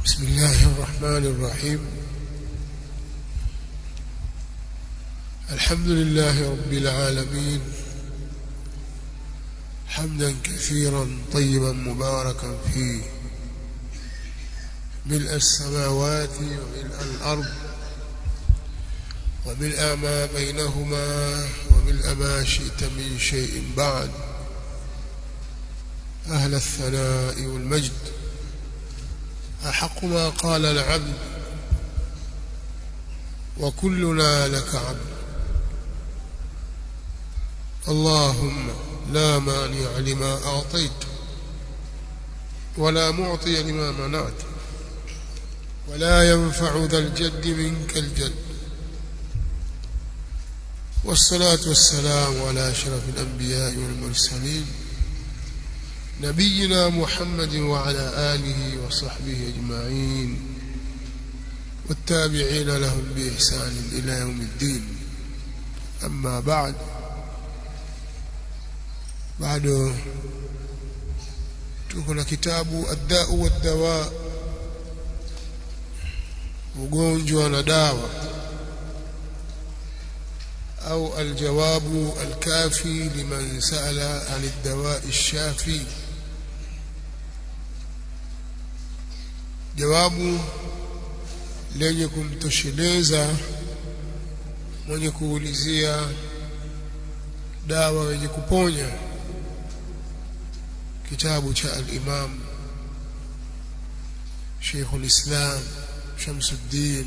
بسم الله الرحمن الرحيم الحمد لله رب العالمين حمدا كثيرا طيبا مباركا فيه ملء السماوات وملء الأرض وملء ما بينهما وملء ما شئت من شيء بعد أهل الثناء والمجد أحق ما قال العبد وكلنا لك عبد اللهم لا مانع لما أعطيت ولا معطي لما منعت ولا ينفع ذا الجد منك الجد والصلاة والسلام على أشرف الأنبياء والمرسلين نبينا محمد وعلى آله وصحبه أجمعين والتابعين لهم بإحسان إلى يوم الدين أما بعد بعد تكون كتاب الداء والدواء ugonjwa na dawa au aljawabu alkafi liman sala an الدواء الشافي jawabu lenye kumtosheleza mwenye kuulizia dawa yenye kuponya kitabu cha al-Imam Sheikh al-Islam Shamsuddin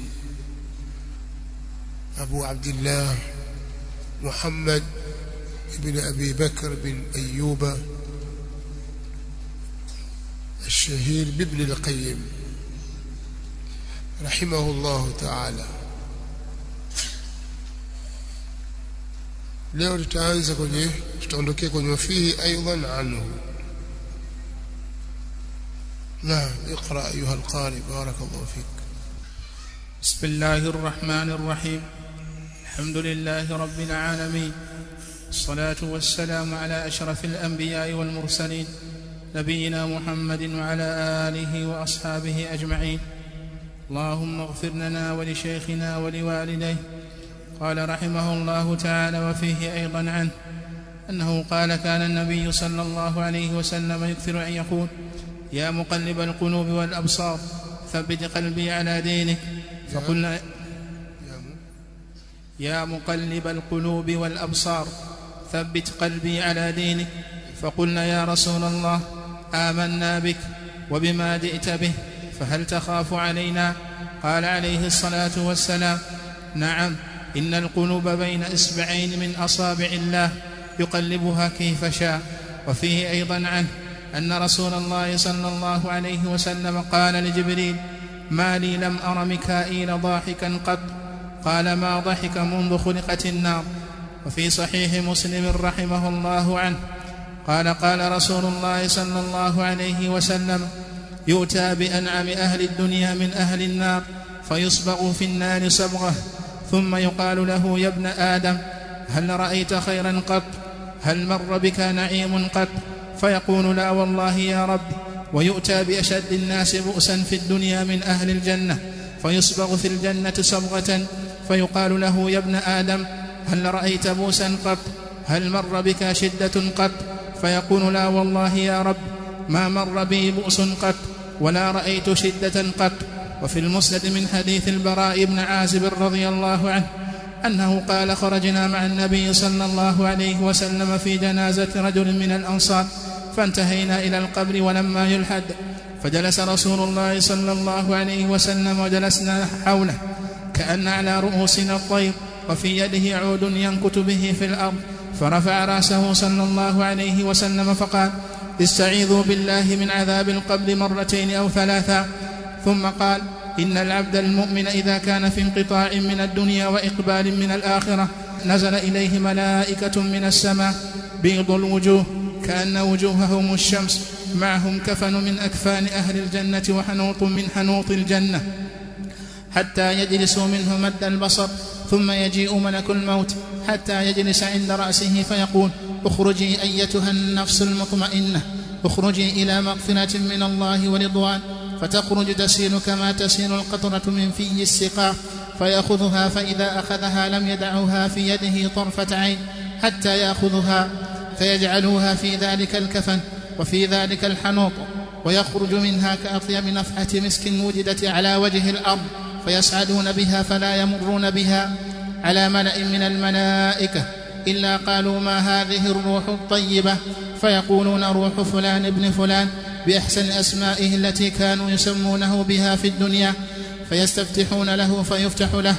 Abu Abdullah Muhammad ibn Abi Bakr bin Ayyuba الشهير بابن القيم رحمه الله تعالى leo tutaanza kwenye tutaondokea kwenye wafihi aidan anhu نعم اقرا ايها القارئ بارك الله فيك بسم الله الرحمن الرحيم الحمد لله رب العالمين الصلاه والسلام على اشرف الانبياء والمرسلين نبينا محمد وعلى اله واصحابه اجمعين اللهم اغفر لنا ولشيخنا ولوالديه قال رحمه الله تعالى وفيه ايضا عنه انه قال كان النبي صلى الله عليه وسلم يكثر ان يقول يا مقلب القلوب والابصار ثبت قلبي على دينك فقلنا يا مقلب القلوب والابصار ثبت قلبي على دينك فقلنا يا رسول الله امنا بك وبما جئت به فهل تخاف علينا قال عليه الصلاه والسلام نعم ان القلوب بين اصبعين من اصابع الله يقلبها كيف شاء وفيه ايضا عنه ان رسول الله صلى الله عليه وسلم قال لجبريل ما لي لم ار ميكائيل ضاحكا قط قال ما ضحك منذ خلقت النار وفي صحيح مسلم رحمه الله عنه قال قال رسول الله صلى الله عليه وسلم يؤتى بانعم اهل الدنيا من اهل النار فيصبغ في النار صبغه ثم يقال له يا ابن ادم هل رايت خيرا قط هل مر بك نعيم قط فيقول لا والله يا رب ويؤتى باشد الناس بؤسا في الدنيا من اهل الجنه فيصبغ في الجنه صبغه فيقال له يا ابن ادم هل رايت بؤسا قط هل مر بك شده قط فيقول لا والله يا رب ما مر بي بؤس قط ولا رايت شده قط وفي المسند من حديث البراء بن عازب رضي الله عنه انه قال خرجنا مع النبي صلى الله عليه وسلم في جنازه رجل من الانصار فانتهينا الى القبر ولما يلحد فجلس رسول الله صلى الله عليه وسلم وجلسنا حوله كان على رؤوسنا الطير وفي يده عود ينكت به في الارض فرفع راسه صلى الله عليه وسلم فقال استعيذوا بالله من عذاب القبر مرتين او ثلاثا ثم قال ان العبد المؤمن اذا كان في انقطاع من الدنيا واقبال من الاخره نزل اليه ملائكه من السماء بيض الوجوه كان وجوههم الشمس معهم كفن من اكفان اهل الجنه وحنوط من حنوط الجنه حتى يجلسوا منه مد البصر ثم يجيء ملك الموت حتى يجلس عند راسه فيقول اخرجي ايتها النفس المطمئنه اخرجي الى مغفره من الله ورضوان فتخرج تسيل كما تسيل القطرة من في السقاء فيأخذها فإذا أخذها لم يدعها في يده طرفة عين حتى يأخذها فيجعلوها في ذلك الكفن وفي ذلك الحنوط ويخرج منها كأطيب نفحة مسك وجدت على وجه الأرض فيسعدون بها فلا يمرون بها على ملأ من الملائكة إلا قالوا ما هذه الروح الطيبة فيقولون روح فلان ابن فلان بأحسن أسمائه التي كانوا يسمونه بها في الدنيا فيستفتحون له فيفتح له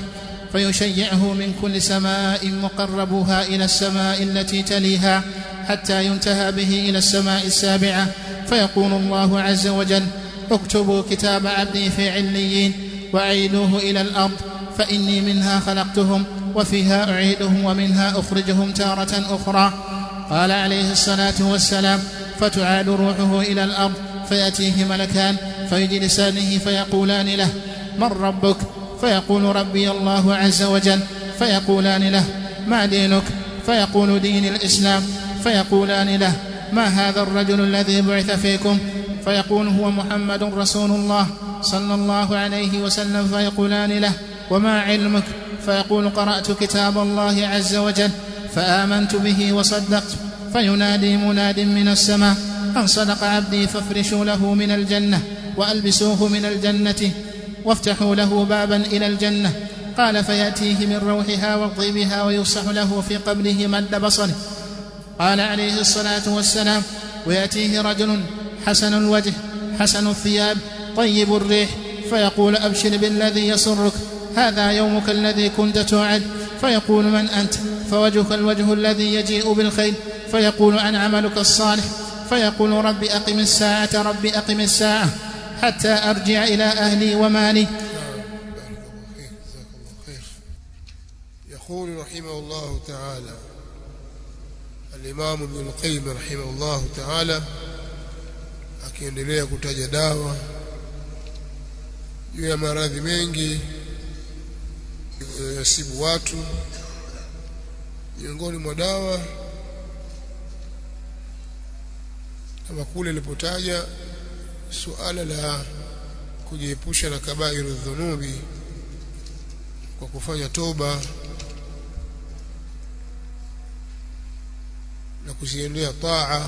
فيشيعه من كل سماء مقربوها إلى السماء التي تليها حتى ينتهى به إلى السماء السابعة فيقول الله عز وجل اكتبوا كتاب عبدي في عليين وأعيدوه إلى الأرض فإني منها خلقتهم وفيها أعيدهم ومنها أخرجهم تارة أخرى قال عليه الصلاة والسلام فتعاد روحه إلى الأرض فيأتيه ملكان فيجلسانه فيقولان له من ربك فيقول ربي الله عز وجل فيقولان له ما دينك فيقول دين الإسلام فيقولان له ما هذا الرجل الذي بعث فيكم فيقول هو محمد رسول الله صلى الله عليه وسلم فيقولان له وما علمك فيقول قرات كتاب الله عز وجل فامنت به وصدقت فينادي مناد من السماء ان صدق عبدي فافرشوا له من الجنه والبسوه من الجنه وافتحوا له بابا الى الجنه قال فياتيه من روحها وطيبها ويفسح له في قبره مد بصره قال عليه الصلاه والسلام وياتيه رجل حسن الوجه حسن الثياب طيب الريح فيقول ابشر بالذي يسرك هذا يومك الذي كنت توعد فيقول من انت فوجهك الوجه الذي يجيء بالخير فيقول عن عملك الصالح فيقول رب اقم الساعه رب اقم الساعه حتى ارجع الى اهلي ومالي يقول رحمه الله تعالى الإمام ابن القيم رحمه الله تعالى akiendelea kutaja dawa juu ya maradhi mengi yasibu watu miongoni mwa dawa kama kule ilipotaja suala la kujiepusha na kabairu dhunubi kwa kufanya toba na kuziendea taa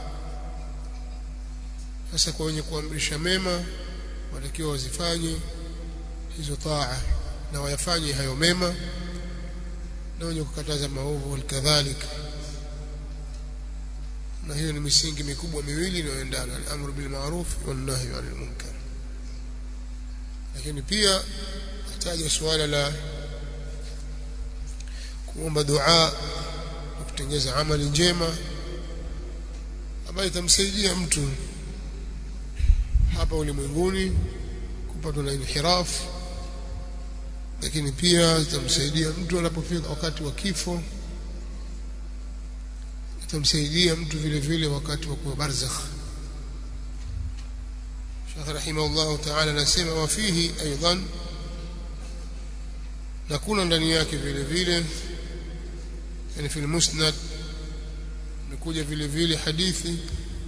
sasa kwa wenye kuamrisha mema watakiwa wazifanye hizo taa na wayafanye hayo mema na wenye kukataza maovu walikadhalika na hiyo ni misingi mikubwa miwili inayoendana al-amru bil ma'ruf wan nahy 'anil munkar lakini pia ataja suala la kuomba dua na kutengeza amali njema ambayo itamsaidia mtu hapa ulimwenguni kupatwa na inhiraf lakini pia itamsaidia mtu anapofika wakati wa kifo itamsaidia mtu vile vile wakati wa kuwa barzakh Sheikh rahimahullah ta'ala anasema wa fihi aidan na kuna ndani yake vile vile yani fil musnad imekuja vile vile hadithi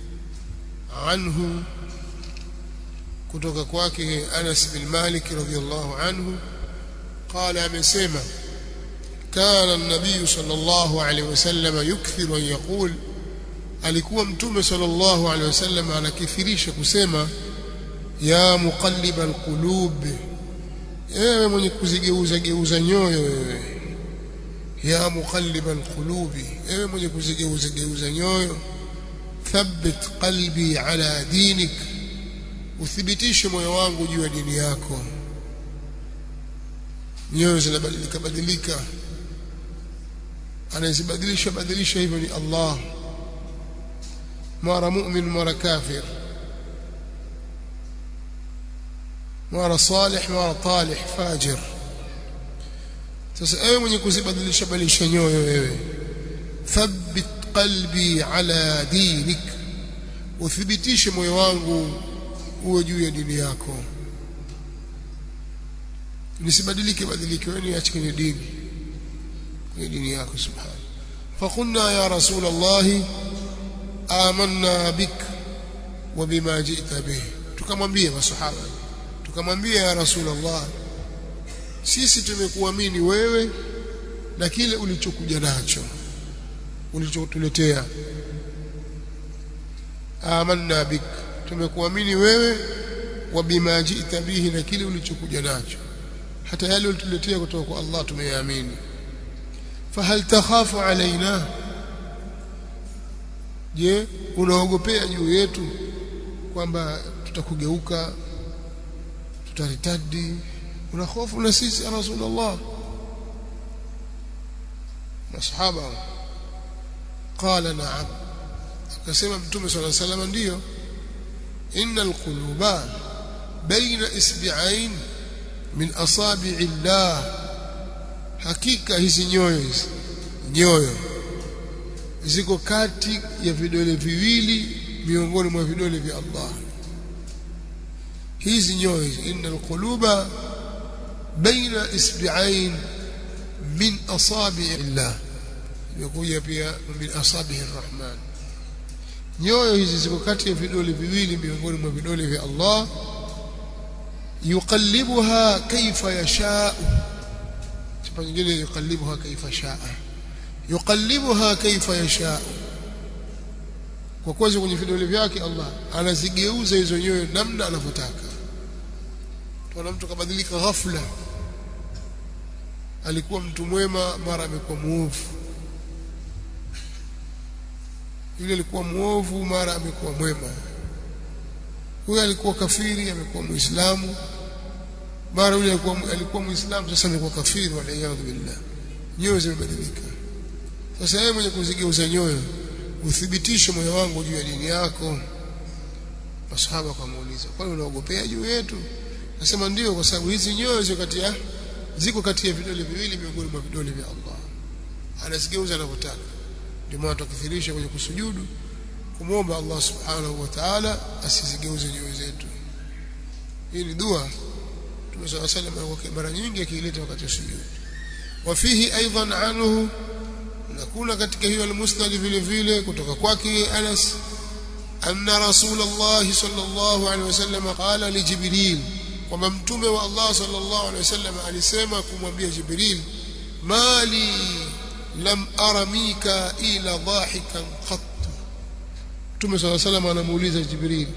anhu kutoka kwake Anas bin Malik radhiyallahu anhu قال amesema كان النبي صلى الله عليه وسلم يكثر أن يقول alikuwa mtume sallallahu alaihi wasallam anakithirisha kusema ya muqallib alqulub ewe mwenye kuzigeuza geuza nyoyo wewe ya muqallib alqulubi ewe mwenye kuzigeuza geuza nyoyo thabbit qalbi ala dinik uthibitishe moyo wangu juu ya dini yako nyoyo zinabadilika badilika anazibadilisha badilisha hivyo ni Allah mara mu'min mara kafir mara salih mara talih fajir sasa ewe mwenye kuzibadilisha badilisha nyoyo wewe thabbit qalbi ala dinik uthibitishe moyo wangu uwe juu ya dini yako nisibadilike badilike wewe niache kwenye dini kwenye dini yako subhanahu فقلنا يا رسول الله آمنا بك وبما جئت به tukamwambia masahaba tukamwambia ya rasulullah sisi tumekuamini wewe na kile ulichokuja nacho ulichotuletea amanna bik tumekuamini wewe wa bima ji'ta bihi na kile ulichokuja nacho hata yale ulituletea kutoka kwa Allah tumeyaamini fahal takhafu alaina je unaogopea juu yetu kwamba tutakugeuka tutaritadi una hofu na sisi ya rasulullah masahaba qala na'am akasema mtume sallallahu alayhi wasallam ndio innal quluba baina isbi'ain min asabi'i llah hakika hizi nyoyo hizi nyoyo ziko kati ya vidole viwili miongoni mwa vidole vya Allah hizi nyoyo innal quluba baina isbi'ain min asabi'i llah imekuja pia min asabihi arrahman nyoyo hizi ziko kati ya vidole viwili miongoni mwa vidole vya Allah yuqallibuha kaifa yasha sifa nyingine yuqallibuha kaifa shaa yuqallibuha kaifa yasha kwa kuwa kwenye vidole vyake Allah anazigeuza hizo nyoyo namna anavyotaka tuona mtu kabadilika ghafla alikuwa mtu mwema mara amekuwa muovu yule alikuwa muovu mara amekuwa mwema huyo alikuwa kafiri amekuwa muislamu mara yule alikuwa alikuwa muislamu sasa amekuwa kafiri waliyadhu billah nyoyo zimebadilika sasa yeye mwenye kuzigeuza nyoyo uthibitishe moyo wangu juu ya dini yako masahaba akamuuliza kwani unaogopea juu yetu nasema ndio kwa sababu hizi nyoyo ziko kati ya ziko kati ya vidole viwili miongoni mwa vidole vya Allah anazigeuza anavyotaka ndio maana tukithirisha kwenye kusujudu kumwomba Allah subhanahu wa ta'ala asizigeuze nyoyo zetu hii ni dua Mtume صلى الله عليه وسلم mara nyingi akiileta wakati wa sujud wafihi aidan anhu na kuna katika hiyo al-musnad vile vile kutoka kwake Anas anna rasulullah sallallahu alaihi wasallam qala li jibril kwamba mtume wa Allah sallallahu alaihi wasallam alisema kumwambia jibril mali lam ara mikaila dhahikan qat Mtume صلى الله عليه وسلم anamuuliza Jibril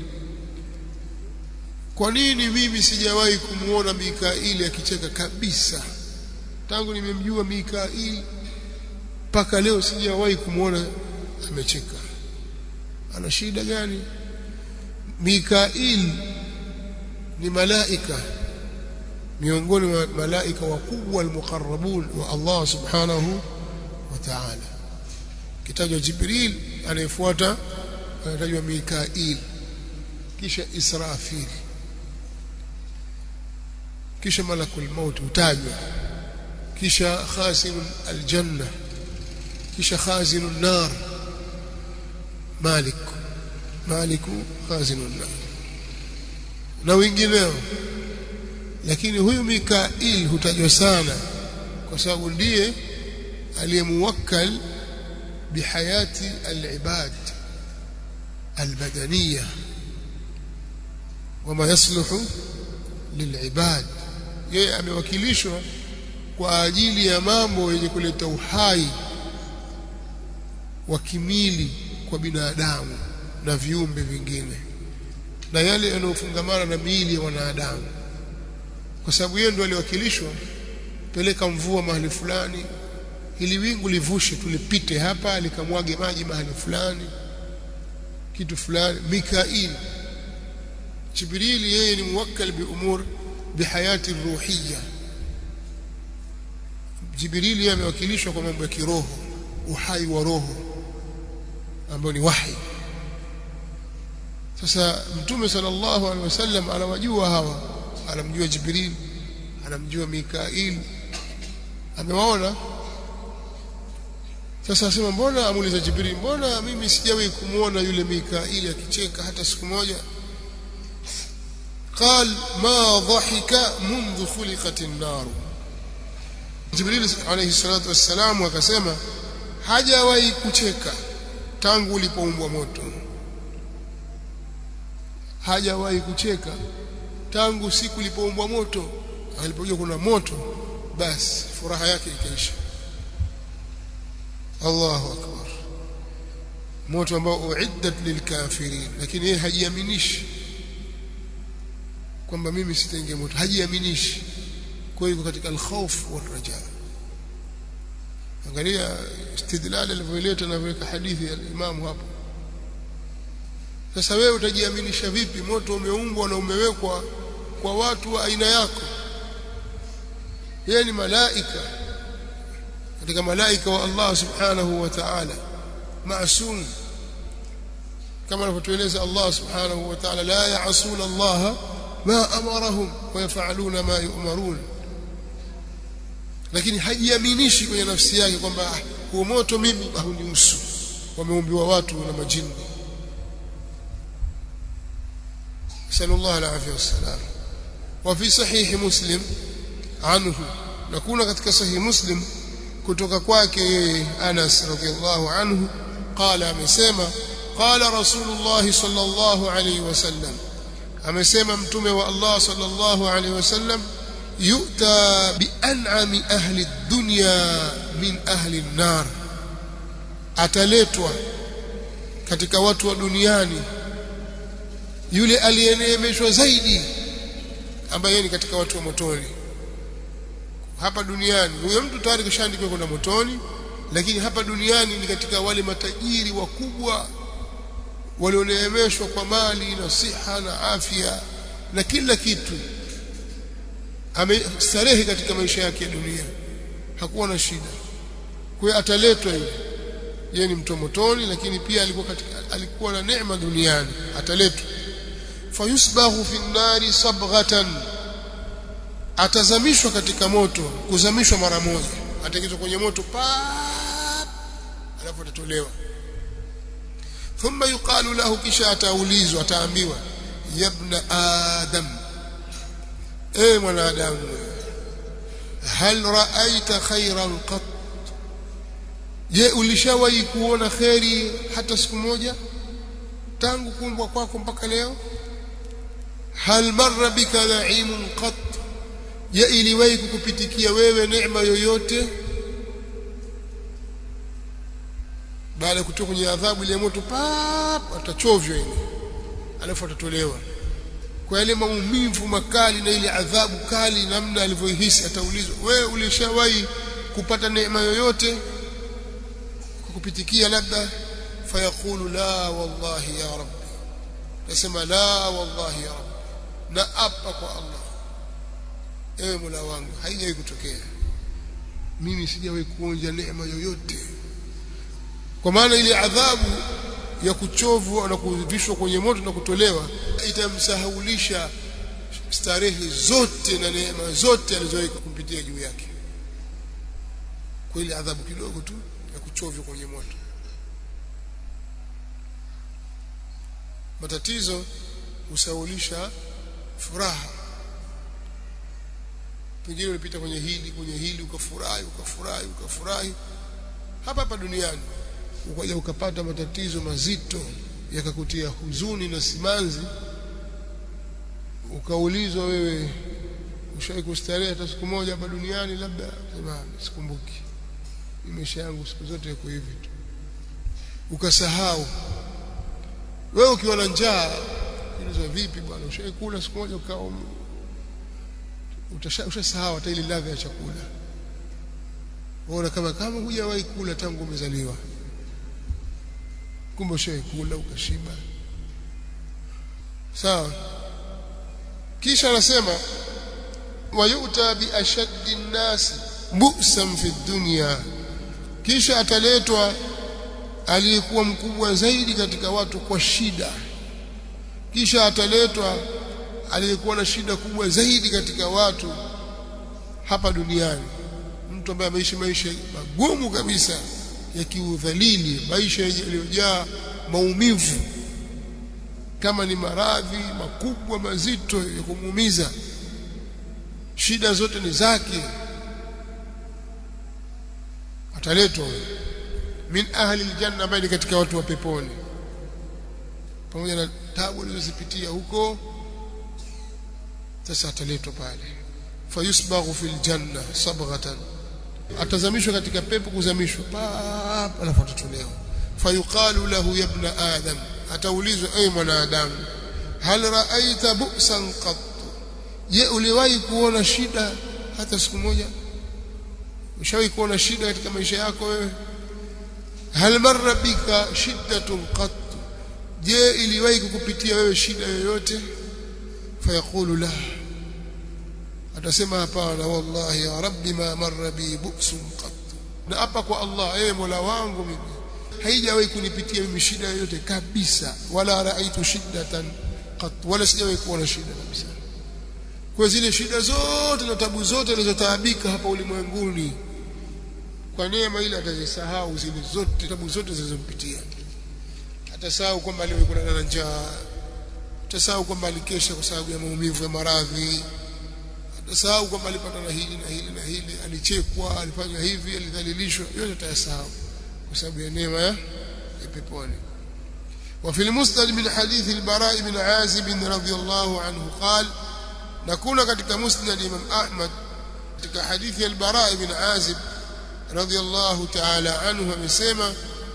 Kwa nini mimi sijawahi kumuona Mikaili akicheka kabisa tangu nimemjua Mikaili mpaka leo sijawahi kumuona amecheka ana shida gani Mikail ni malaika miongoni mwa malaika wakubwa almuqarrabun wa Allah subhanahu wa ta'ala kitajwa Jibril anayefuata anatajwa Mikail kisha Israfil kisha malakul maut utajwa kisha khazinul aljanna kisha khazinun nar malik maliku khazinun nar na wengineo lakini huyu Mikail hutajwa sana kwa sababu ndiye aliyemuwakkal bihayati alibad البدنية وما يصلح للعباد yeye amewakilishwa kwa ajili ya mambo yenye kuleta uhai wa kimili kwa binadamu na viumbe vingine na yale yanayofungamana na miili ya wanadamu kwa sababu yeye ndo aliwakilishwa peleka mvua mahali fulani ili wingu livushe tulipite hapa likamwage maji mahali fulani kitu fulani Mikail Jibril yeye ni muwakkal bi umur bihayati ruhiyya Jibril yeye amewakilishwa kwa mambo ya kiroho uhai wa roho ambao ni wahi sasa mtume sallallahu alaihi wasallam anawajua hawa anamjua Jibril anamjua Mikail amewaona sasa asema mbona amuuliza Jibril mbona mimi sijawahi kumuona yule Mikaili akicheka hata siku moja قال ما ضحك منذ خلقت النار Jibril alayhi salatu wassalam akasema hajawahi kucheka tangu ulipoumbwa moto hajawahi kucheka tangu siku ilipoumbwa moto alipojua kuna moto basi furaha yake ikaisha Allahu akbar moto ambao uiddat lilkafirin lakini yeye hajiaminishi kwamba mimi sitaingia moto hajiaminishi kwa hiyo katika alkhawf waraja angalia istidlal alivyoleta na kuweka hadithi ya Imam hapo sasa wewe utajiaminisha vipi moto umeumbwa na umewekwa kwa watu wa aina yako yeye ni malaika katika malaika wa Allah subhanahu wa ta'ala maasum kama anavyotueleza Allah subhanahu wa ta'ala la ya'suna Allah ma amarahum wa yaf'aluna ma yu'marun lakini hajiaminishi kwenye nafsi yake kwamba huo moto mimi haunihusu wameumbiwa watu na majini sallallahu alaihi wasallam وفي صحيح مسلم عنه نكون katika sahih muslim kutoka kwake Anas radhiallahu anhu قال amesema قال رسول الله صلى الله عليه وسلم amesema mtume wa Allah sallallahu alaihi wasallam yu'ta bi an'ami ahli dunya min ahli an-nar ataletwa katika watu wa duniani yule aliyeneemeshwa zaidi ambaye ni katika watu wa motoni hapa duniani huyo mtu tayari kishaandikwa kwenda motoni lakini hapa duniani ni katika wale matajiri wakubwa walioneemeshwa kwa mali na siha na afya na kila kitu amestarehe katika maisha yake ya dunia hakuwa na shida kwa hiyo ataletwa yule yeye ni mtu motoni lakini pia alikuwa katika alikuwa na neema duniani ataletwa fayusbahu fi nnari sabghatan atazamishwa katika moto kuzamishwa mara moja ataingizwa kwenye moto pa alafu atatolewa thumma yuqalu lahu kisha ataulizwa ataambiwa yabna adam e mwanadamu hal raaita khairan qat je ulishawahi kuona kheri hata siku moja tangu kuumbwa kwako mpaka leo hal marra bika na'imun qat je iliwahi kukupitikia wewe neema yoyote baada ya kutoka kwenye adhabu ile moto pap atachovya ile alafu atatolewa kwa yale maumivu makali na ile adhabu kali namna alivyoihisi ataulizwa wewe ulishawahi kupata neema yoyote kukupitikia labda fayaqulu la wallahi ya rabbi nasema la wallahi ya rabbi na apa kwa Allah ewe Mola wangu haijawahi kutokea mimi sijawahi kuonja neema yoyote kwa maana ile adhabu ya kuchovwa na kuvishwa kwenye moto na kutolewa itamsahaulisha starehe zote na neema zote alizowahi kumpitia juu yake kwa ile adhabu kidogo tu ya kuchovya kwenye moto matatizo husaulisha furaha pengine ulipita kwenye hili kwenye hili ukafurahi ukafurahi ukafurahi hapa hapa duniani ukaja ukapata matatizo mazito yakakutia huzuni na simanzi ukaulizwa wewe ushawahi kustarehe hata siku moja hapa duniani labda sema sikumbuki maisha yangu siku zote iko hivi tu ukasahau wewe ukiwa na njaa uliza vipi bwana ushawahi kula siku moja ukawa ushasahau hata ile ladha ya chakula unaona kama kama hujawahi kula tangu umezaliwa kumbe ushawahi kula ukashiba sawa kisha anasema wayuta bi ashaddi nnasi bu'san fi dunya kisha ataletwa aliyekuwa mkubwa zaidi katika watu kwa shida kisha ataletwa aliyekuwa na shida kubwa zaidi katika watu hapa duniani mtu ambaye ameishi maisha magumu kabisa ya kiudhalili maisha yaliyojaa maumivu kama ni maradhi makubwa mazito ya kumuumiza shida zote ni zake ataletwa min ahli aljanna ambaye ni katika watu wa peponi pamoja na tabu alizozipitia huko sasa ataletwa pale fayusbaghu fil janna sabghatan atazamishwa katika pepo kuzamishwa pap alafu atatolewa fayuqalu lahu ya ibn adam ataulizwa ay mwanadamu hal ra'aita bu'san qat je uliwahi kuona shida hata siku moja ushawahi kuona shida katika maisha yako wewe hal marra bika shiddatun qat je iliwahi kukupitia wewe shida yoyote fayaqulu la atasema hapana wallahi ya rabbi ma marra bi bu'sun qat na hapa kwa Allah ewe mola wangu mimi haijawahi kunipitia mimi shida yoyote kabisa wala raaitu shiddatan qat wala sijawahi kuona shida kabisa kwa zile shida zote na tabu zote alizotaabika hapa ulimwenguni kwa neema ile atazisahau zile zote tabu zote zilizompitia atasahau kwamba aliwahi na njaa atasahau kwamba alikesha kwa sababu ya maumivu ya maradhi atasahau kwamba alipata na hili na hili na hili alichekwa alifanya hivi alidhalilishwa yote atayasahau kwa sababu ya neema ya peponi وفي المسند من حديث البراء بن عازب رضي الله عنه قال نكون katika musnad Imam Ahmad katika hadithi al-Bara ibn Azib radiyallahu ta'ala anhu amesema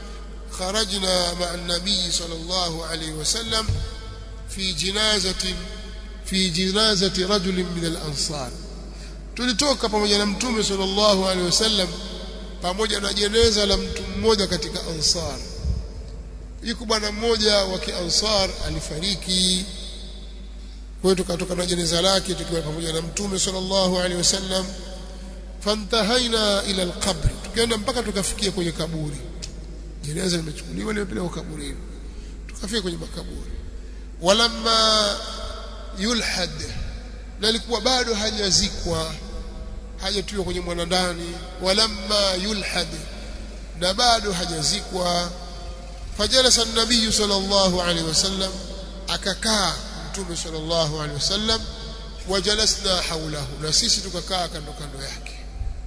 خرجنا مع النبي صلى الله عليه وسلم في جنازة في جنازة رجل من الأنصار tulitoka pamoja na mtume sallallahu alaihi wasallam pamoja na jeneza la mtu mmoja katika ansar yuko bwana mmoja wa kiansar alifariki kwa hiyo tukatoka na jeneza lake tukiwa pamoja na mtume sallallahu alaihi wasallam fantahaina ila alqabr tukaenda mpaka tukafikia kwenye kaburi jeneza limechukuliwa limepelekwa kaburini tukafika kwenye makaburi walamma yulhad na alikuwa bado hajazikwa hajatiwa kwenye mwanandani walamma yulhad na bado hajazikwa fajalasa an-nabiy sallallahu alaihi wasallam akakaa mtume sallallahu alaihi wasallam wajalasna haulahu na sisi tukakaa kando kando yake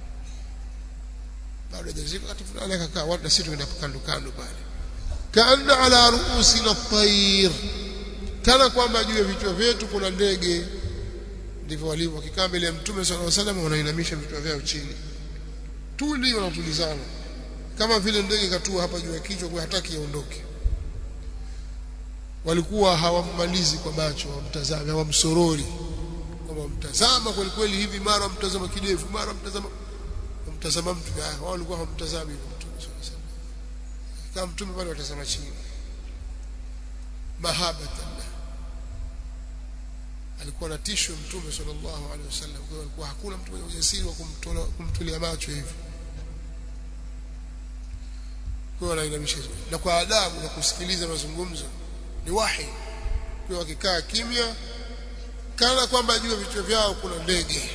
bado hajazikwa wakati fulani akakaa watu na sisi tukaenda kando kando pale kaanna ala ruusina at-tayr kana kwamba juu ya vichwa vyetu kuna ndege ndivyo walivyo wakikaa mbele ya mtume sallallahu alaihi wasallam wanainamisha vichwa vyao chini tuli wanatulizana kama vile ndege katua hapa juu ya kichwa kwa hataki yaondoke walikuwa hawammalizi kwa macho wamtazame hawamsorori kwamba mtazama kweli kweli hivi mara mtazama kidevu mara mtazama mtazama mtu wao walikuwa hawamtazami mtume sallallahu alaihi wasallam kama mtume bado watazama chini mahabatan alikuwa anatishwa mtume sallallahu alaihi wasallam kwa hiyo alikuwa hakuna mtu mwenye ujasiri wa kumtola kumtulia macho hivi kwa hiyo anainamisha na kwa adabu na kusikiliza mazungumzo ni wahi kwa wakikaa kimya kana kwamba juu ya vichwa vyao kuna ndege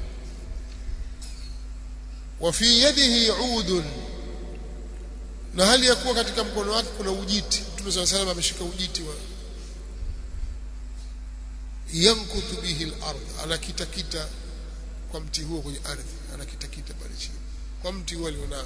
wa fi yadihi udun na hali ya kuwa katika mkono wake kuna ujiti mtume sallallahu alaihi ameshika ujiti wa yankuthu bihi al-ard anakitakita kwa mti huo kwenye ardhi anakitakita pale chini kwa mti huo alionao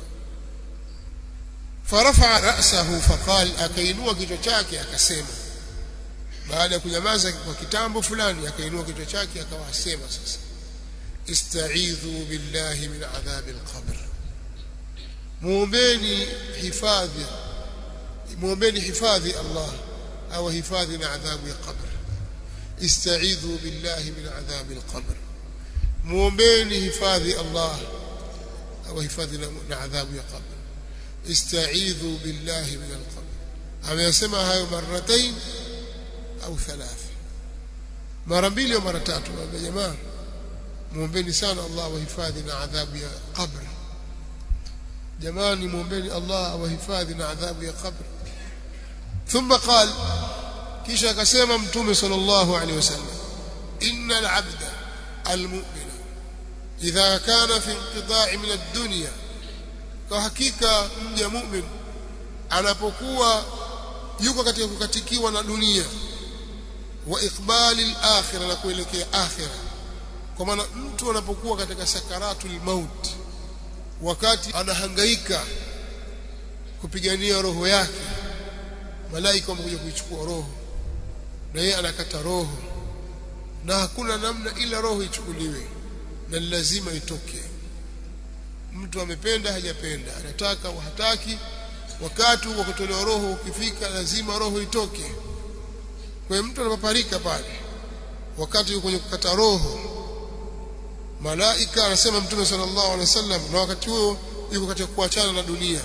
farafa ra'sahu faqal akainua kichwa chake akasema baada ya kunyamaza kwa kitambo fulani akainua kichwa chake akawa asema sasa ista'idhu billahi min adhab al-qabr muombeni hifadhi muombeni hifadhi Allah au hifadhi na adhabu ya qabr استعيذوا بالله من عذاب القبر muombeni hifadhi Allah au hifadhi na adhabu ya qabr استعيذوا بالله من القبر ameyasema hayo maratain au thalatha mara mbili au mara tatu na jamaa muombeni sana Allah wahifadhi na adhabu ya qabr jamani muombeni Allah wahifadhi na adhabu ya qabr thumma qala kisha akasema mtume sallallahu alaihi wasallam innal abda almu'mina idha kana fi inqita'i min ad-dunya kwa hakika mja mu'min anapokuwa yuko katika kukatikiwa na dunia wa iqbali al-akhirah na kuelekea akhirah kwa maana mtu anapokuwa katika sakaratul maut wakati anahangaika kupigania roho yake malaika wamekuja kuichukua roho na yeye anakata roho na hakuna namna ila roho ichukuliwe na lazima itoke mtu amependa hajapenda anataka au hataki wakati wa kutolewa roho ukifika lazima roho itoke kwa mtu anapaparika pale wakati yuko kwenye kukata roho malaika anasema mtume sallallahu alaihi wasallam na wakati huo yuko katika kuachana na dunia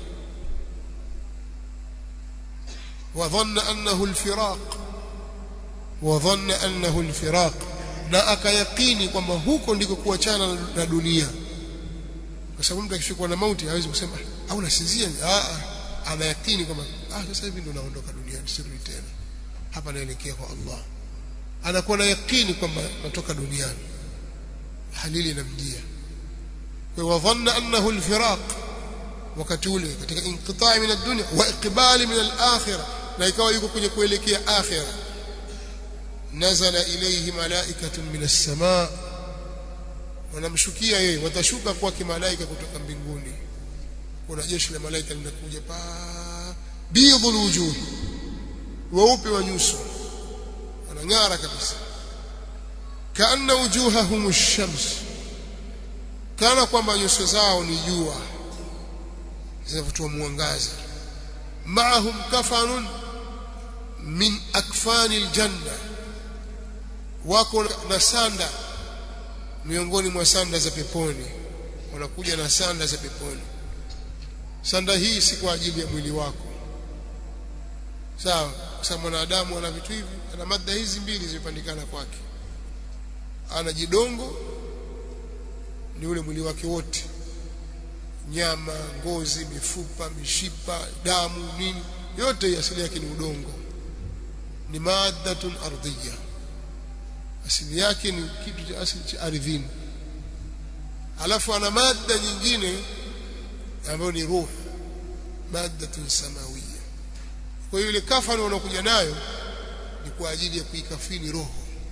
وظن أنه الفراق وظن أنه الفراق na akayakini kwamba huko ndiko kuachana na dunia kwa sababu mtu akishikwa na mauti hawezi kusema au nasinzia ah anayakini kwamba ah sasa hivi ndo naondoka duniani sirudi tena hapa naelekea kwa Allah anakuwa na yakini kwamba natoka duniani halili inamjia kwa wadhanna annahu alfiraq wakati ule katika inqitai min ad-dunya wa iqbali min al-akhirah na ikawa yuko kwenye kuelekea akhirah nazala ilayhi malaikatun min as-samaa wanamshukia yeye watashuka kwake malaika kutoka mbinguni kuna jeshi la malaika linakuja pa bidhul wujuh weupe wa nyuso wanang'ara kabisa kaanna wujuhahum ash-shams kana kwamba nyuso zao ni jua zinavyotoa mwangaza maahum kafanun min akfani aljanna wako na sanda miongoni mwa sanda za peponi wanakuja na sanda za peponi sanda hii si kwa ajili ya mwili wako sawa kwa sababu mwanadamu ana vitu hivi ana mada hizi mbili zimepandikana kwake ana jidongo ni ule mwili wake wote nyama ngozi mifupa mishipa damu nini yote asili yake ni udongo ni maddatun ardhiya asili yake ni kitu cha asili cha ardhini alafu ana mada nyingine ambayo ni ruh maddatun samawiyya kwa hiyo ile kafani wanakuja nayo ni kwa ajili ya kuikafini roho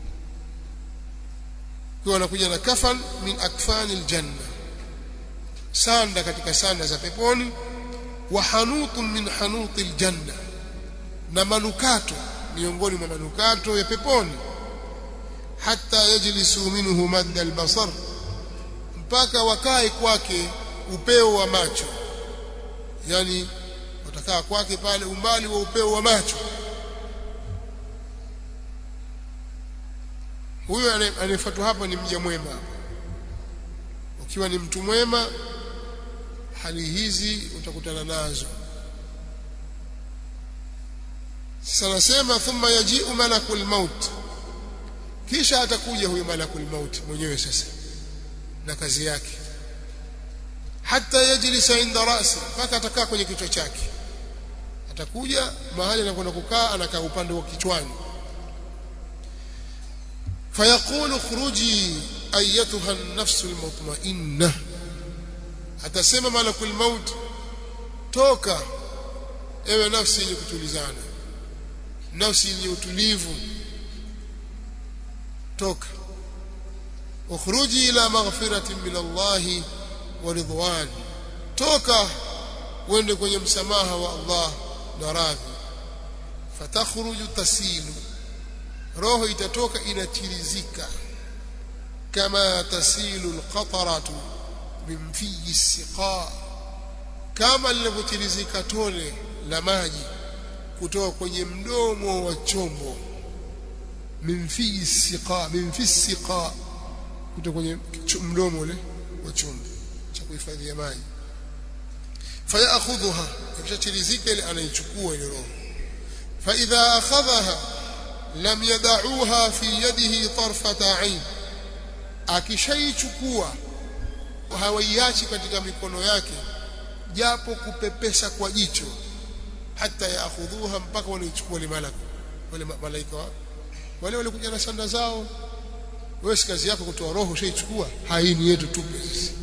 kwa wanakuja na kafan min akfani aljanna sanda katika sanda za peponi wa hanutun min hanuti aljanna na manukato miongoni mwa manukato ya peponi hata yajlisu minhu madda albasar mpaka wakae kwake upeo wa macho yani watakaa kwake pale umbali wa upeo wa macho huyo anayefuatwa hapa ni mja mwema ukiwa ni mtu mwema hali hizi utakutana nazo sanasema thumma yaji'u malakul maut kisha atakuja huyo malakul maut mwenyewe sasa na kazi yake hata yajlisa inda rasi mpaka atakaa kwenye kichwa chake atakuja mahali anakwenda kukaa anakaa upande wa kichwani fayaqulu khruji ayatuha an-nafsu al-mutma'inna atasema malakul maut toka ewe nafsi yenye kutulizana nafsi yenye utulivu toka ukhruji ila maghfiratin min Allah wa ridwan toka uende kwenye msamaha wa Allah na radhi fatakhruju tasilu roho itatoka inatirizika kama tasilu alqataratu min fiyi siqa kama linavyotirizika tone la maji kutoka kwenye mdomo wa chombo min fiyi siqa min fi siqa kutoka kwenye mdomo ule wa chombo cha kuhifadhia maji fayakhudhuha ikishatirizika ile anaichukua ile roho fa idha akhadhaha lam yad'uha fi yadihi tarfata 'ain akishaichukua hawaiachi katika mikono yake japo kupepesa kwa jicho hata yaakhudhuha mpaka wanaichukua wale malaku wale malaika wa wale walikuja na sanda zao wewe si kazi yako kutoa roho ushaichukua haini yetu tupe sisi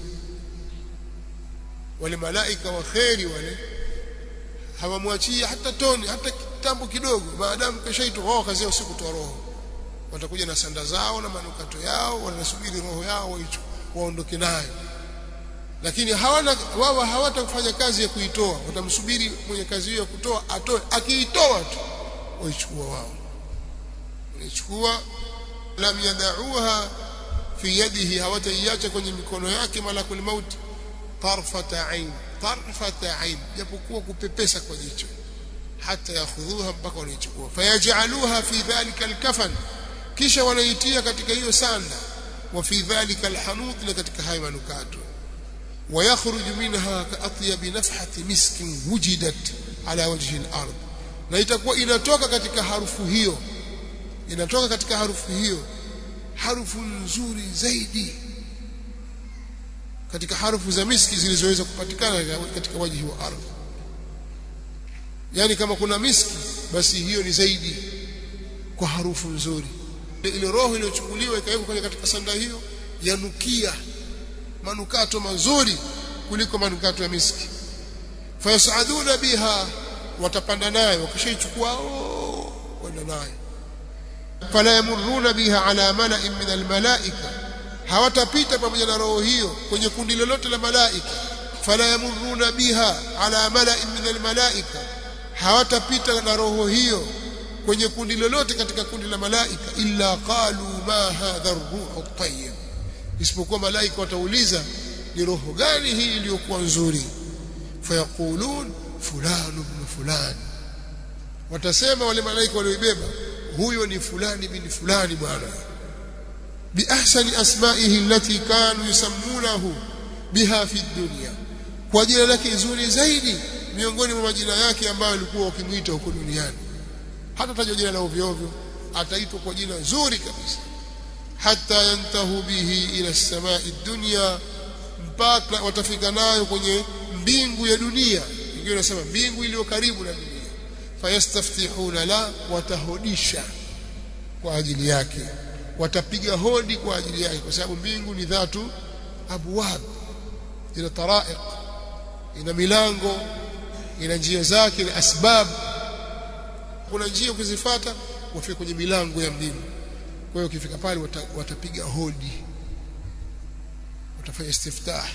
wale malaika wa kheri wale hawamwachii hata toni hata kitambo kidogo maadamu keshaitwa wao kazi yao si kutoa roho watakuja na sanda zao na manukato yao wanasubiri roho yao waondoke nayo lakini hawana wao hawatafanya kazi ya kuitoa watamsubiri mwenye kazi hiyo ya kutoa atoe akiitoa tu waichukua wao waichukua lam yadauha fi yadihi hawataiacha kwenye mikono yake malakul maut tarfata ain tarfata ain japokuwa kupepesa kwa jicho hata yakhudhuha mpaka wanaichukua fayajaluha fi dhalika alkafan kisha wanaitia katika hiyo sanda wa fi dhalika alhanut na katika hayo manukato ويخرج منها كأطيب نفحة مسك وجدت على وجه الأرض na itakuwa inatoka katika harufu hiyo inatoka katika harufu hiyo harufu nzuri zaidi katika harufu za miski zilizoweza kupatikana katika wajihi wa ardhi yani kama kuna miski basi hiyo ni zaidi kwa harufu nzuri ile roho iliyochukuliwa ikawekwa kwenye katika sanda hiyo yanukia manukato mazuri kuliko manukato ya miski fayasaduna biha watapanda nayo wakishaichukua kwenda nayo fala yamuruna biha ala mala'in min almalaika hawatapita pamoja na roho hiyo kwenye kundi lolote la malaika fala yamuruna biha ala mala'in min almalaika hawatapita na roho hiyo kwenye kundi lolote katika kundi la malaika illa qalu ma hadha ar-ruhu at-tayyib isipokuwa malaika watauliza ni roho gani hii iliyokuwa nzuri fayaqulun fulani ibn fulani watasema wale malaika walioibeba huyo ni fulani bin fulani bwana biahsani asma'ihi allati kanu yusammunahu biha fi dunya kwa jina lake zuri zaidi miongoni mwa majina yake ambayo alikuwa wakimuita huko duniani hata tajwa jina la ovyo ovyo ataitwa kwa jina zuri kabisa hata yantahu bihi ila samai dunya mpaka watafika nayo kwenye mbingu ya dunia ingine nasema mbingu iliyo karibu na dunia fayastaftihuna la watahodisha kwa ajili yake watapiga hodi kwa ajili yake kwa sababu mbingu ni dhatu abwab ina taraiq ina milango ina njia zake na asbab kuna njia ukizifuata wafika kwenye milango ya mbingu kwa hiyo ukifika pale wata, watapiga hodi watafanya istiftah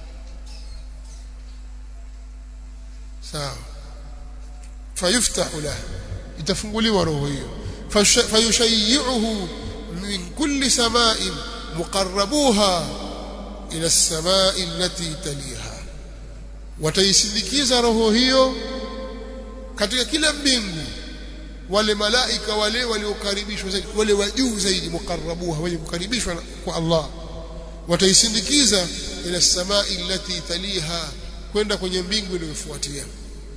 sawa fayuftahu lahu itafunguliwa roho hiyo fayushayyi'uhu min kulli sama'in muqarrabuha ila as-sama'i allati taliha wataisindikiza roho hiyo katika kila mbingu wale malaika wale waliokaribishwa zaidi wale wa juu zaidi muqarrabuha wenye kukaribishwa kwa Allah wataisindikiza ila samai allati taliha kwenda kwenye mbingu inayofuatia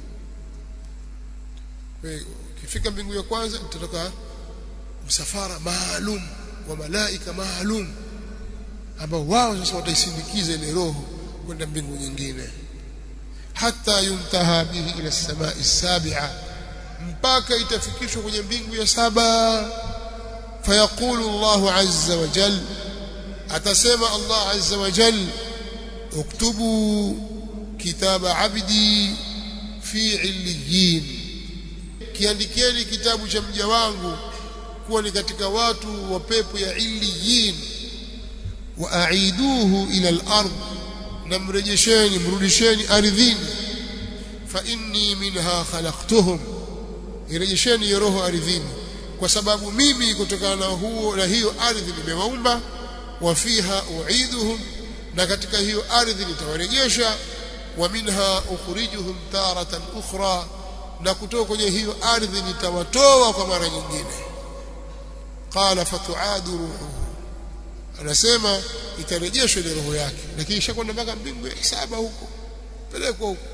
ukifika mbingu ya kwanza utatoka msafara maalum wa malaika maalum ambao wao sasa wataisindikiza ile roho kwenda mbingu nyingine hata yuntaha bihi ila samai sabi'a mpaka itafikishwa kwenye mbingu ya saba fayaqulu Allah azza wa jal atasema Allah azza wa jal uktubu kitaba abdi fi illiyin kiandikeni kitabu cha mja wangu kuwa ni katika watu wa pepo ya illiyin wa aiduhu ila al-ard na mrejesheni mrudisheni ardhini fa inni minha khalaqtuhum irejesheni hiyo roho ardhini kwa sababu mimi kutokana na huo na hiyo ardhi nimewaumba wa fiha uiduhum na katika hiyo ardhi nitawarejesha wa minha ukhrijuhum taratan ukhra na kutoka kwenye hiyo ardhi nitawatoa kwa mara nyingine qala fatuadu ruhuhu anasema itarejeshwa ile roho yake lakini ishakwenda mpaka mbingu ya saba huko pelekwa huko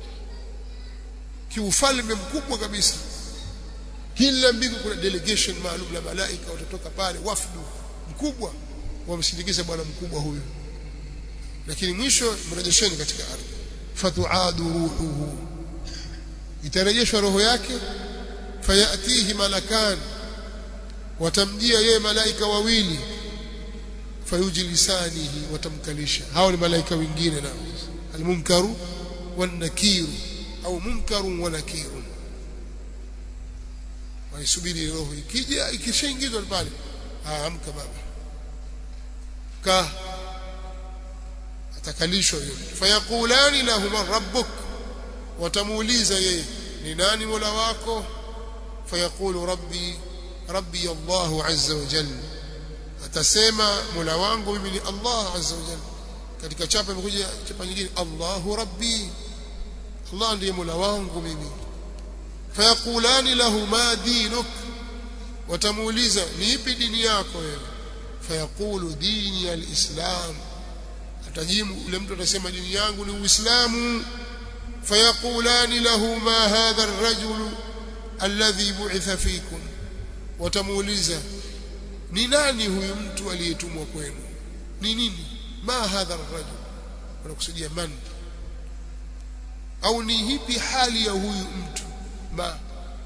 kiufalme mkubwa kabisa kila mbingu kuna delegation maalum la malaika watatoka pale wafdu mkubwa wamsindikiza bwana mkubwa huyo lakini mwisho mrejesheni katika ardhi fatuadu ruhuhu itarejeshwa roho yake fayatihi malakan watamjia yeye malaika wawili fayujlisanihi watamkalisha hao ni malaika wengine nao almunkaru wan nakiru au munkarun wa nakirun waisubiri roho ikija ikishaingizwa pale amka baba ka atakalishwa huyo fayaqulani lahu man rabbuk watamuuliza yeye ni nani mola wako fayaqulu rabbi rabbi Allah azza wa jalla atasema mola wangu mimi ni Allah azza wa jalla katika chapa imekuja chapa nyingine Allahu rabbi Allah ndiye mola wangu mimi fayaqulani lahu ma dinuk watamuuliza ni ipi dini yako wewe fayaqulu dini alislam atajibu yule mtu atasema dini yangu ni uislamu fayaqulani lahu ma hadha ar-rajul alladhi bu'itha fikum watamuuliza ni nani huyu mtu aliyetumwa kwenu ni nini ma hadha ar-rajul wanakusudia man au ni hipi hali ya huyu mtu ma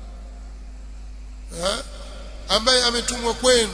ha? ambaye ametumwa kwenu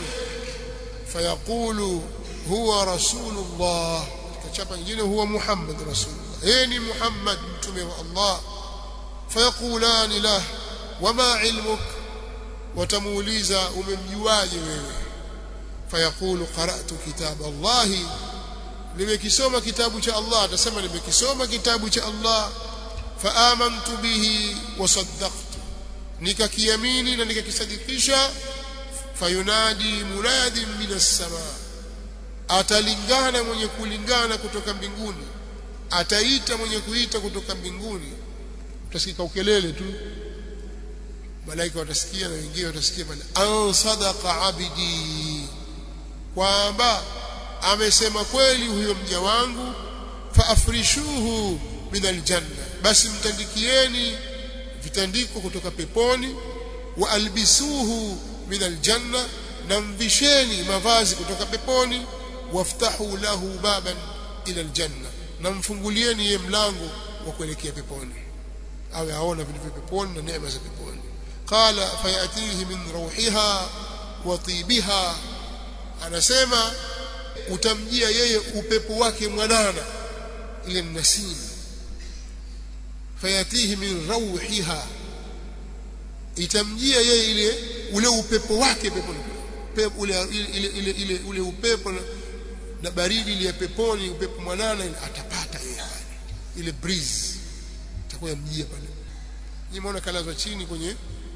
fayaqulu huwa rasulullah katika chapa nyingine huwa muhammad rasulullah yeye ni muhammad mtume wa allah fayaqulani lah wama ilmuk watamuuliza umemjuaje wewe fayaqulu qara'tu kitab allah nimekisoma kitabu cha allah atasema nimekisoma kitabu cha allah faamantu bihi wasaddaqtu nikakiamini na nikakisadikisha fayunadi munadin minas samaa atalingana mwenye kulingana kutoka mbinguni ataita mwenye kuita kutoka mbinguni utasikika ukelele tu malaika watasikia na wengine watasikia pale an sadaqa abidi kwamba amesema kweli huyo mja wangu faafrishuhu min aljanna basi mtandikieni vitandiko kutoka peponi wa albisuhu min aljanna na mvisheni mavazi kutoka peponi waftahu lahu baban ila aljanna na mfungulieni ye mlango wa kuelekea peponi awe aona vitu vya peponi na neema za peponi qala fayatihi min ruhiha wa tibiha anasema utamjia yeye upepo wake mwanana ile nasim fayatihi min ruhiha itamjia yeye ile ule upepo wake peponi pepo ule ile ile ile ule upepo na, na baridi ile ya peponi upepo mwanana ile atapata yeye ile breeze itakuwa mjia pale nimeona kalazwa chini kwenye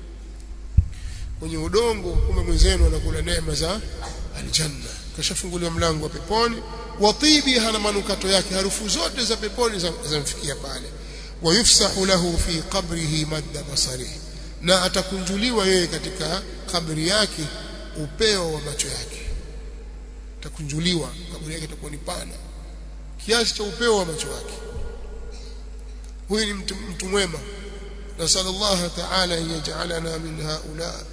kwenye udongo kumbe mwenzenu anakula neema za aljanna kashafunguliwa mlango wa peponi watibiha na manukato yake harufu zote za peponi zamfikia pale wayufsahu lahu fi qabrihi madda basarihi na atakunjuliwa yeye katika kabri yake upeo wa macho yake atakunjuliwa kabri yake itakuwa ni pana kiasi cha upeo wa macho yake huyu ni mtu, mtu mwema نسأل الله تعالى أن يجعلنا من هؤلاء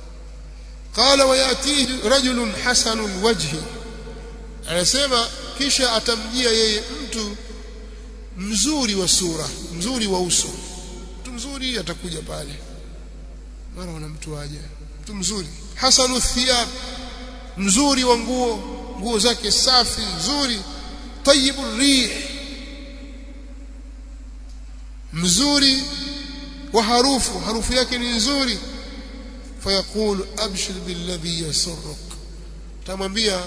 قال ويأتيه رجل حسن الوجه anasema kisha atamjia yeye mtu mzuri wa sura mzuri wa uso mtu mzuri atakuja pale mara wana mtu aje mtu mzuri hasanu thiyab mzuri wa nguo nguo zake safi nzuri tayyibur rih mzuri wa harufu harufu yake ni nzuri fayaqulu abshir billadhi yasurruk tamwambia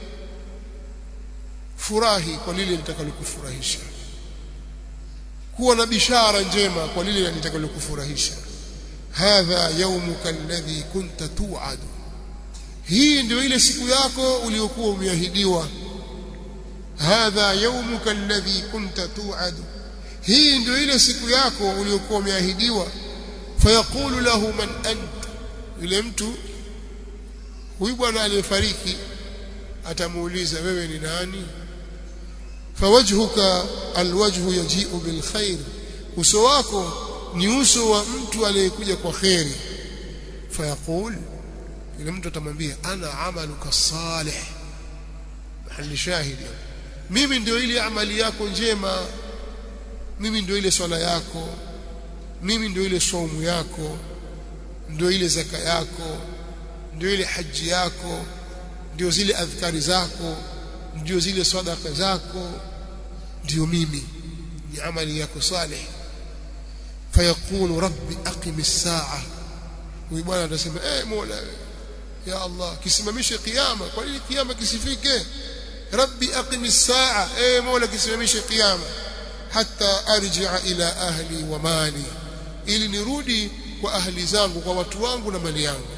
furahi kwa lile litakalokufurahisha kuwa na bishara njema kwa lile litakalokufurahisha hadha yawmuka alladhi kunta tu'ad hii ndio ile siku yako uliyokuwa umeahidiwa hadha yawmuka alladhi kunta tu'ad hii ndio ile siku yako uliyokuwa umeahidiwa fayaqulu lahu man ant yule mtu huyu bwana aliyefariki atamuuliza wewe ni nani fawajhuka alwajhu yaji'u bilkhair uso wako ni uso wa mtu aliyekuja kwa khairi fayaqul yule mtu atamwambia ana amaluka salih mahali shahidi mimi ndio ile amali yako njema mimi ndio ile swala yako mimi ndio ile saumu yako ndio ile zaka yako ndio ile haji yako ndio zile adhkari zako ndio zile sadaka zako ndio mimi ni amali yako salih fayaqulu rabbi aqim as-sa'a huyu bwana atasema eh mola ya allah kisimamishe kiyama kwa nini kiyama kisifike rabbi aqimis saa eh mola kisimamishe kiyama hatta arji'a ila ahli wa mali ili nirudi kwa ahli zangu kwa watu wangu na mali yangu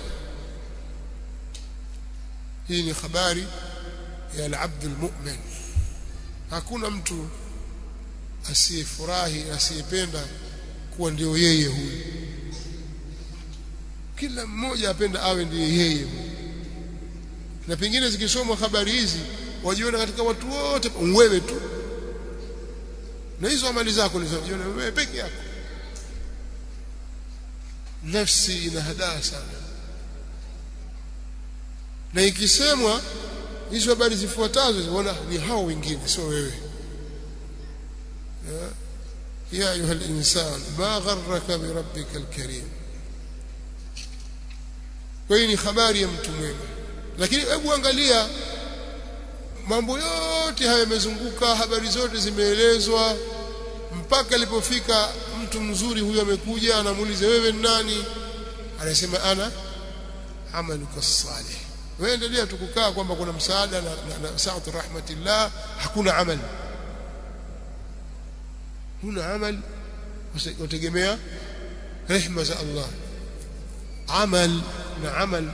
hii ni habari ya al-abd al-mu'min hakuna mtu asiyefurahi asiyependa kuwa ndio yeye huyu kila mmoja apenda awe ndiye yeye na pengine zikisomwa habari hizi wajiona katika watu wote wewe tu na hizo amali zako ulizojiona wewe peke yako nafsi ina hadaa sana na ikisemwa hizo habari zifuatazo zinaona ni hao wengine sio wewe ya ayuha al-insan ma gharraka bi rabbika al-karim kwa hiyo ni habari ya mtu mwema lakini hebu angalia mambo yote haya yamezunguka habari zote zimeelezwa mpaka alipofika mtu mzuri huyo amekuja anamuuliza wewe ni nani anasema ana amaluka salih wewe endelea tu kukaa kwamba kuna msaada na, na, na sa'atu rahmatillah hakuna amali huna amal utegemea rehma za Allah amal na amal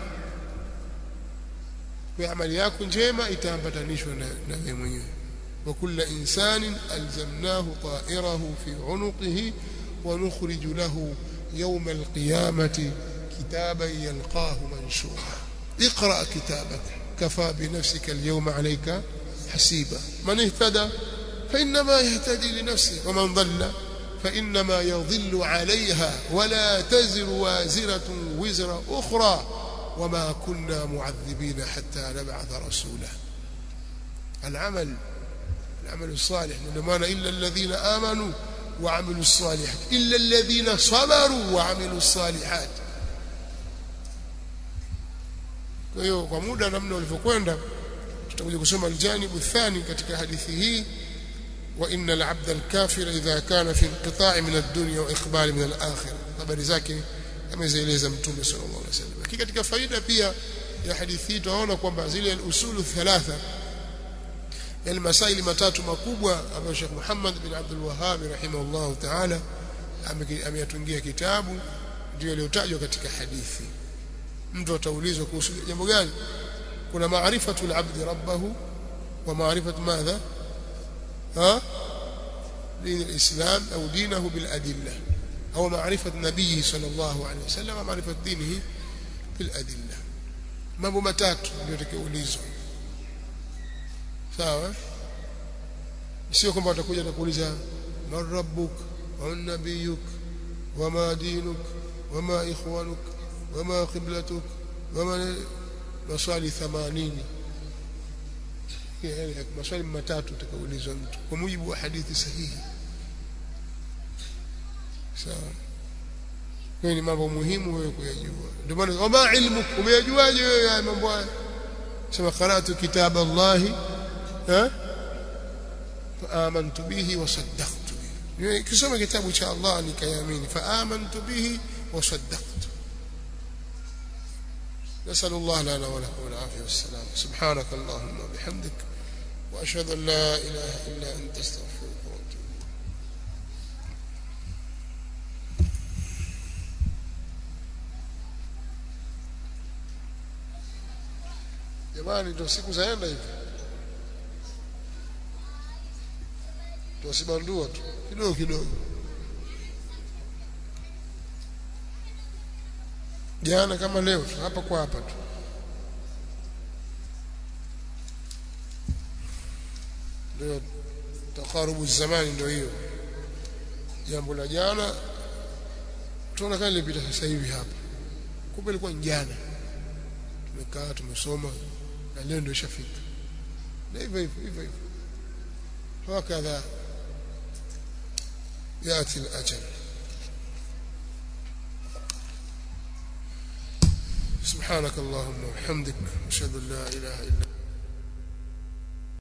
kwa amali yako njema itaambatanishwa na na wewe mwenyewe wa kulla insanin alzamnahu ta'irahu fi unuqihi wa nukhriju lahu yawm alqiyamati kitaban yalqahu manshura اقرأ كتابك كفى بنفسك اليوم عليك حسيبا من اهتدى فإنما يهتدي لنفسه ومن ضل فإنما يضل عليها ولا تزر وازرة وزر أخرى وما كنا معذبين حتى نبعث رسولا العمل العمل الصالح لما إلا الذين آمنوا وعملوا الصالحات إلا الذين صبروا وعملوا الصالحات kwa hiyo kwa muda namna ulivyokwenda tutakuja kusoma aljanibu thani katika hadithi hii wa inna al-abda al-kafira idha kana fi inqita'i min ad-dunya wa iqbal min al-akhirah habari zake amezieleza mtume sallallahu alaihi wasallam lakini katika faida pia ya hadithi hii tunaona kwamba zile al-usulu thalatha yale masaili matatu makubwa ambayo Sheikh Muhammad bin Abdul Wahhab rahimahullah ta'ala ameyatungia kitabu ndio yaliyotajwa katika hadithi mtu ataulizwa kuhusu jambo gani kuna maarifatul abdi rabbahu wa maarifatu madha ha دين الإسلام أو دينه بالأدلة أو معرفة نبيه صلى الله عليه وسلم معرفة دينه بالأدلة mambo matatu ndio tukiulizwa sawa sio kwamba watakuja na kuuliza man rabbuk wa nabiyuk wama dinuk wama ikhwanuk wama qiblatuk wama maswali 80 maswali matatu utakaulizwa mtu kwa mujibu wa hadithi sahihi sawa kwa ni mambo muhimu wewe kuyajua ndio maana wama ilmu umeyajuaje wewe haya mambo haya sema qara'tu kitab Allah ha faamantu bihi wa saddaqtu bihi kisoma kitabu cha Allah nikayamini faamantu bihi wa saddaqtu نسأل الله لنا ولكم العافية والسلام سبحانك اللهم وبحمدك وأشهد أن لا إله إلا أنت استغفرك وأتوب jamani ndio siku zaenda hivi tuwasibandua tu kidogo kidogo jana kama leo tu hapa kwa hapa tu ndio takarubu zamani ndio hiyo jambo la jana tunaona kama lilipita sasa hivi hapa kumbe ilikuwa jana tumekaa tumesoma na leo ndio ishafika na hivyo hivyo hivyo hivyo hakadha yati al-ajal سبحانك اللهم وبحمدك اشهد ان لا اله الا